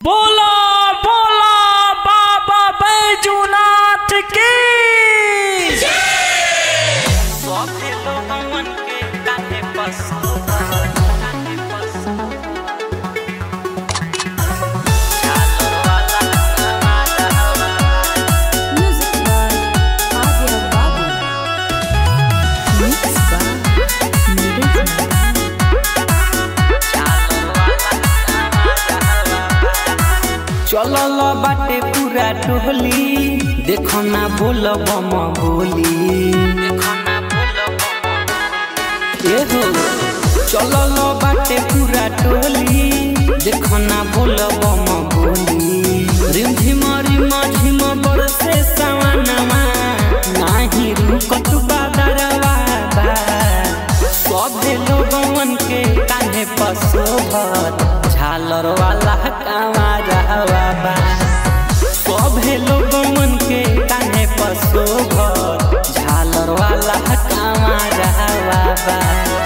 बोला बोला बाबा बैजूनाथ की सौखे लोगन के काहे पसंद काहे पसंद चालो वाला हमारा हवा Music by Adya Babu. Mixed by Neeraj चलल बाटे पूरा टोली देखो ना बोल बम बोली ए हो चलल बाटे पूरा टोली देखो ना बोल बम बोली रिम झिम रिम झिम बरसे सवनमा नाही रुकत बादरवा बा सभे लोगन के कान्हे पसोभत झालर वाला कांवरवा बा सभे लोगन के कान्हे पसोभत झालर वाला कांवरवा बा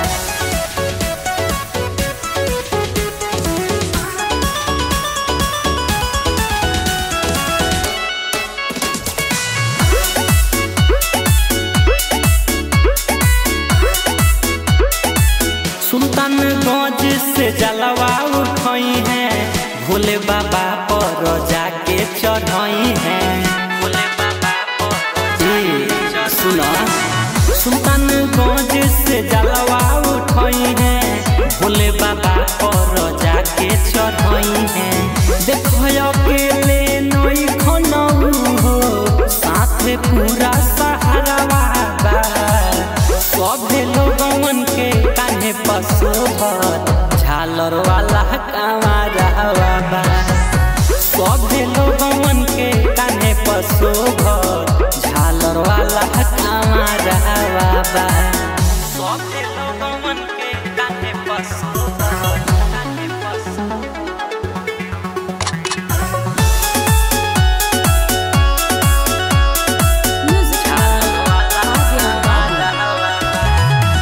सुल्तानगंज से जलवा उठई है भोले बाबा पर जाके चढ़ई है भोले बाबा पर सुना सुल्तानगंज से जलवा उठई है भोले बाबा पर जाके चढ़ई है देखो अकेले नई खनऊ हो साथे पूरा सहारा बा सभे लोगन के कान्हे पशुभत झालर वाला कांवरवा बा सभे लोगन के कान्हे पशुभत झालर वाला कांवरवा बा सभे लोगन के कान्हे पशुभत कान्हे पशुभत Music by Adya Babu.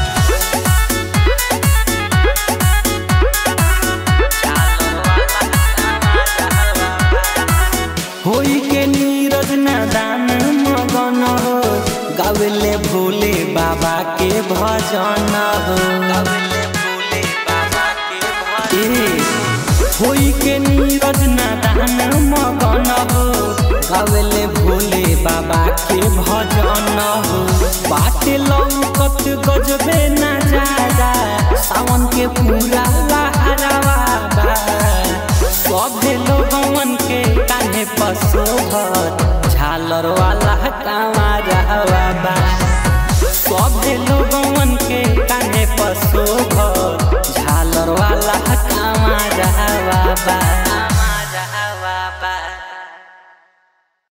होई के नीरज नादान मगन हो गावेले भोले बाबा के भजन हो ए, होई के नीरज नादान मगन हो गावेले भोले बाबा के भजन हो बाटे लौकत गजबे नजारा सावन के पूरा लहरावा बा सभे लोगन के कान्हे पशुभत झालर वाला कांवरा